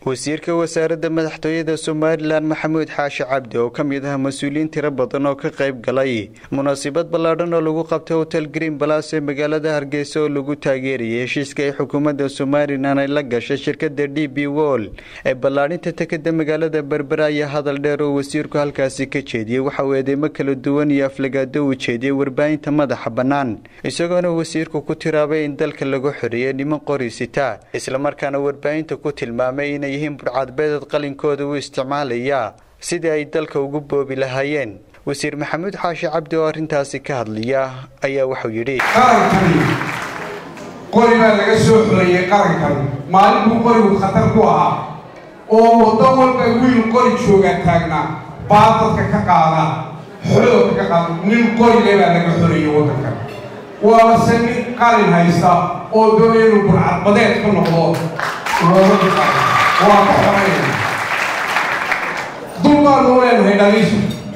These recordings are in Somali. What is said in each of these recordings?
wasiirka wasaaradda madaxtooyada somalilan maxamuud xaashi cabdi oo ka mid ah mas-uuliyiin tiro badan oo ka qayb galay munaasabad ballaadhan oo lagu qabtay hotel green balas ee magaalada hargeysa oo lagu taageerayay heshiiska ay xukuumadda somalilan ay la gashay shirkada d b wol ee ballaadhinta tekada magaalada berbera ayaa hadal dheer oo wasiirku halkaasi ka jeediyey waxa uu eedeymo kala duwan iyo aflagaado uu jeediyey warbaahinta madaxa bannaan isagoona wasiirku ku tiraabay in dalka lagu xoreeyay niman qori sita islamarkaana warbaahinta ku tilmaamay inay yihiin budhcadbeedad qalinkooda u isticmaalayaa sidii ay dalka ugu boobi lahaayeen wasiir maxamuud xaashi cabdi oo arrintaasi ka hadlaya ayaa wuxuu yidhi qarankani qori baa laga soo xoreeyey qarankan maalin buu qorigu khatar ku ahaa oo waddo walba wiil qori jooga taagnaa baa dadka ka qaada xoog ka qaada nin qorile baa laga xoreeyey waddankan waase nin qalin haysta oo doonaya inuu burcadbadeed ka noqdo waa ka xoreeya dul baanu leenahay dhaliisha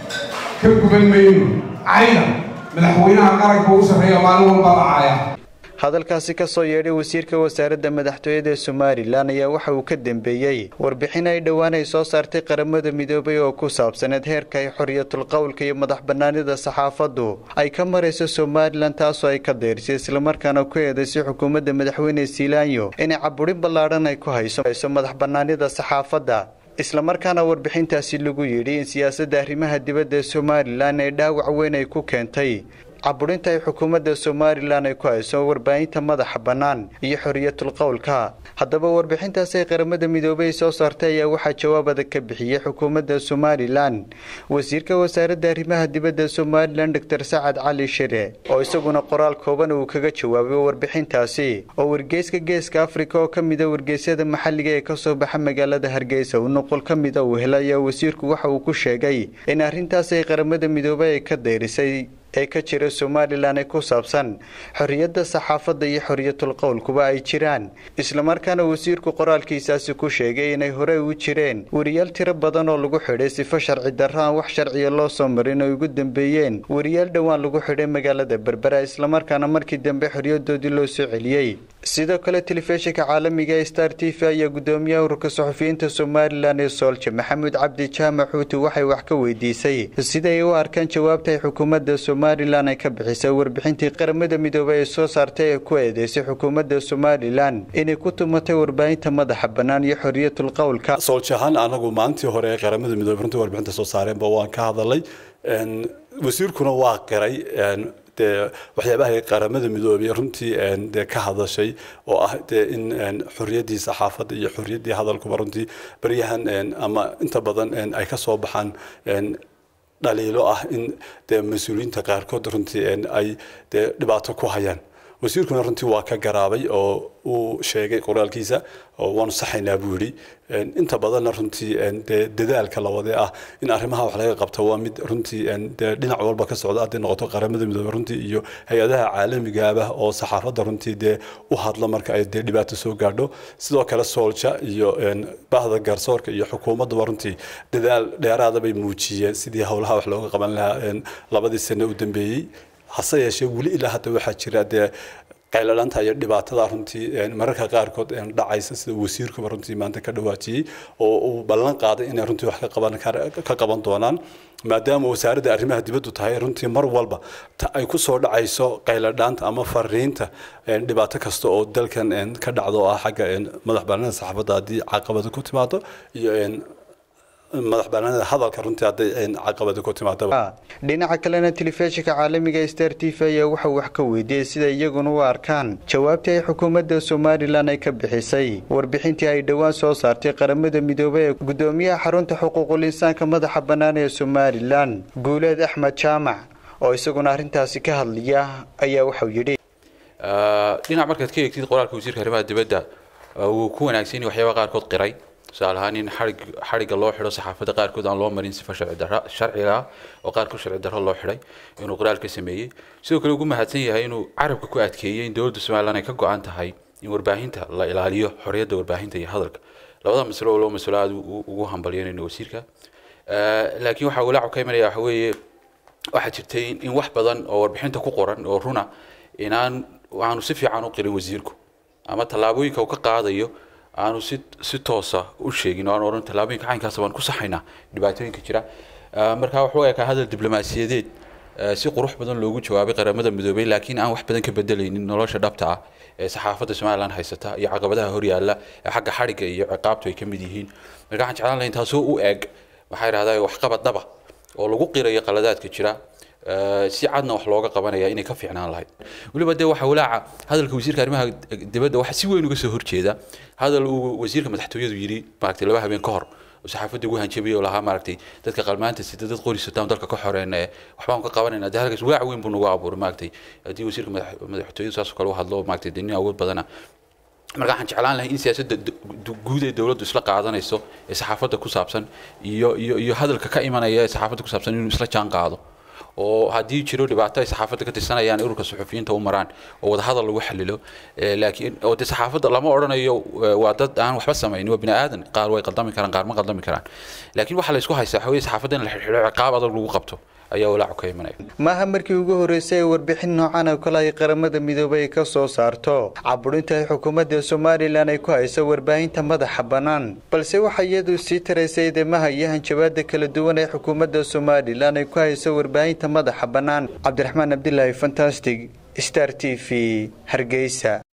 ka guban mayno cayda madaxweynaha qaranka ugu sarreeya maalin walba la caaya hadalkaasi ka soo yeedhay wasiirka wasaaradda madaxtooyada ee somalilan ayaa waxa uu ka dambeeyey warbixin ay dhowaan ay soo saartay qaramada midoobay oo ku saabsaneed heerka ay xoriyatul qowlka iyo madax bannaanida saxaafaddu ay ka marayso somalilan taasoo ay ka dayrisay islamarkaana ku eedaysay xukuumadda madaxweyne siilaanyo inay caburin ballaadhan ay ku hayso madax bannaanida saxaafadda islamarkaana warbixintaasi lagu yidhi in siyaasadda arrimaha dibadda ee somalilan ay dhaawac weyn ay ku keentay caburinta ay xukuumadda somalilan ay ku hayso warbaahinta madaxa bannaan iyo xoriyatul qowlka haddaba warbixintaasi ay qaramada midoobay soo saartay ayaa waxaa jawaab adag ka bixiyey xukuumadda somalilan wasiirka wasaaradda arrimaha dibadda somalilan doctor sacad cali shire oo isaguna qoraal kooban uu kaga jawaabay warbixintaasi oo wargeyska geeska afrika oo ka mida wargeysyada maxalliga ee kasoo baxa magaalada hargeysa uu nuqul ka mida uu helay ayaa wasiirku waxa uu ku sheegay in arrintaasi ay qaramada midoobay ay ka dayrisay ee ka jira somalilan ee ku saabsan xorriyadda saxaafadda iyo xoriyatul qowlkuba ay jiraan islamarkaana wasiirku qoraalkiisaasi ku sheegay inay horey u jireen weriyaal tiro badan oo lagu xidhay sifo sharci darro aan wax sharciya loo soo marin ay ugu dambeeyeen weriyaal dhowaan lagu xidhay magaalada berbera islamarkaana markii dambe xorriyadoodii loo soo celiyey sidoo kale telefishinka caalamiga ee star t v ayaa gudoomiyaha ururka suxufiyiinta somalilan ee soolja maxamuud cabdi jaamac xuuti waxay wax ka weydiisay siday u arkaan jawaabta ay xukuumadda somalilan ay ka bixisay warbixintii qaramada midoobay ee soo saartay ee ku eedeysay xukuumadda somalilan inay ku tumatay warbaahinta madaxa bannaan iyo xoriyatul qowlka sooljahaan anagu maalintii hore ee qaramada midoobey runtii warbixinta soo saareenba waan ka hadalay wasiirkuna waa qiray dee waxyaabaha qaramada midoobay runtii dee ka hadashay oo ah dee in xorriyaddii saxaafadda iyo xorriyaddii hadalkuba runtii baryahan ama inta badan ay ka soo baxaan dhaliilo ah in dee mas-uuliyiinta qaarkood runtii ay dee dhibaato ku hayaan wasiirkuna runtii waa ka garaabay oo uu sheegay qoraalkiisa oo waanu saxaynaa buu yidhi inta badanna runtii dee dadaalka lawadee ah in arrimaha wax laga qabto waa mid runtii dee dhinac walba ka socda hadday noqoto qaramada midoobey runtii iyo hay-adaha caalamigaaba oo saxaafadda runtii dee u hadla marka ay dee dhibaato soo gaadho sidoo kale soolja iyo bahda garsoorka iyo xukuumadduba runtii dadaal dheeraada bay muujiyeen sidii howlaha wax looga qaban lahaa labadii sano u dambeeyey hase yeeshee weli ilaa hadda waxaa jira dee qayladhanta iyo dhibaatada runtii mararka qaarkood dhacaysa sida wasiirkuba runtii maanta ka dhawaajiyey oo uu ballan qaaday inay runtii wax ka qaban doonaan maadaama wasaaradda arrimaha dibaddu tahay runtii mar walba ay ku soo dhacayso qayladhaanta ama fariinta dhibaato kasta oo dalkan ka dhacdo oo ah xagga madax bannaanida saxaafadda haddii caqabada ku timaado iyo madax banaanida hadalka runtii hadday caqabada ku timaadaba dhinaca kalena telefishinka caalamiga star t v ayaa waxau wax ka weydiiyey sida iyaguna u arkaan jawaabtii ay xukuumadda somalilan ay ka bixisay warbixintii ay dhowaan soo saartay qaramada midoobey ee gudoomiyaha xarunta xuquuqul insaanka madaxa bannaan ee somalilan guuleed axmed jaamac oo isaguna arrintaasi ka hadlaya ayaa waxau yidhi dhinac markaad ka eegtid qoraalka wasiirka arrimaha dibadda wuu ku wanaagsan yahay waxyaaba qaarkood qiray tusaale ahaan in xarig xarigga loo xidho saxaafadda qaarkood aan loo marin sifa sharci darra sharciga ah oo qaarkood sharci darro loo xidhay inuu qoraal ka sameeyey sidoo kale ugu mahadsan yahay inuu carabka ku adkeeyey in dowladda somaliland ay ka go-an tahay in warbaahinta la ilaaliyo xorriyadda warbaahinta iyo hadalka labada masalo oo loo masalo aada ugu hambalyanayno wasiirka laakiin waxaa walaacu ka imanaya waxa weeye waxaa jirtay in wax badan oo warbixinta ku qoran oo runa inaan aanu si fiican u qirin wasiirku ama tallaabooyinka uu ka qaadayo aanu si si toosa u sheegin oo aan odhan tallaabooyinka caynkaas baan ku saxaynaa dhibaatooyinka jira markaa wuxuu ekaa hadal diblomaasiyadeed si qurux badan loogu jawaabay qaramada midoobay laakiin aan wax badan ka bedelaynin nolosha dhabta ah ee saxaafadda somalilan haysata iyo caqabadaha horyaalla ee xagga xadhigga iyo ciqaabtu ay ka mid yihiin marka waxaan jeclaan lahayn taasoo u eeg maxaa idhahdaa waxqabad dhaba oo lagu qirayo qaladaadka jira si cadna wax looga qabanaya inay ka fiicnaan lahayd weliba dee waxa walaaca hadalka wasiirka arrimaha dibadda waxa si weyn uga soo horjeeda hadal uu wasiirka madaxtooyadu yidhi maaragtay laba habeen ka hor saxaafadda ugu hanjabiyay oo lahaa maaragtay dadka qalmaanta sida dad qori sataan dalka ka xoreena ee waxbaan ka qabanayna dee halkaas walaac weyn buu nagu abuuray maaragtay haddii wasiirka madaxtooyadu saas oo kale u hadlo maaragtay dee nin awood badana marka waxaan jeclaan lahay in siyaasadda guud ee dowladdu isla qaadanayso ee saxaafadda ku saabsan iyo iyo iyo hadalka ka imanaya ee saxaafadda ku saabsan inuu isla jaan qaado oo haddii jiro dhibaato ay saxaafadda ka tirsanayaan ururka suxufiyiinta u maraan oo wadahadal lagu xalilo laakiin oo dee saxaafadda lama odhanayo waa dad aan waxba samaynin waa bini aadan qaar way qaldami karaan qaar ma qaldami karaan laakiin waxaa la isku haystaa waxa weye saxaafadda in la xidhxidho ciqaab adag lagu qabto ayaa walaacu ka imanaya maaha markii ugu horreysay ee warbixin noocan oo kale ay qaramada midoobay ay ka soo saarto caburinta ay xukuumadda somalilan ay ku hayso warbaahinta madaxa bannaan balse waxaa iyadu sii taraysay eedeymaha iyo hanjabaada kala duwan ee xukuumadda somalilan ay ku hayso warbaahinta madaxa bannaan cabdiraxmaan abdilaahi fantastic star t v hargeysa